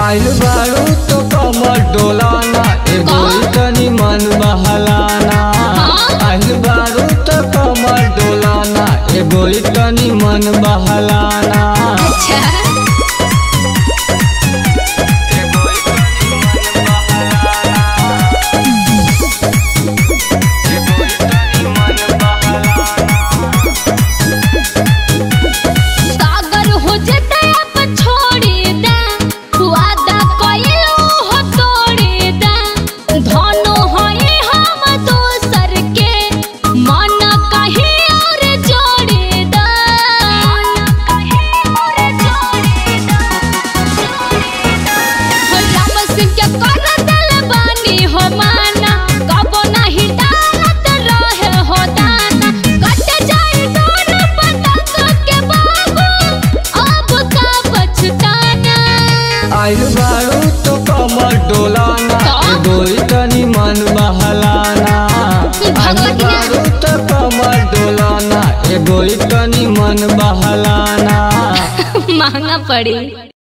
आइल बारू तो कमर डोलाना एगो तनी मन बहलाना आइल बारू तो कमर डोलाना एगो तनी मन बहलाना अच्छा सागर हो जते अब छोड़ी दे वादा कइलो हो तोड़ी दे धनो होए हम दोसर के मन कहीं और जोड़ी दे मन कहीं और जोड़ी दे राम सिंह के कर दिल बानी हो माना कबो नहीं डालत रहे हो दाना कट जाए दोनों पतंग के बाबू अब का बचताना आइल बारू तो कमर डोलाना तो? एगो तनी मन बहलाना आइल भगवती ना। बारू तो कमर डोलाना एगो तनी मन बहलाना महंगा पड़ी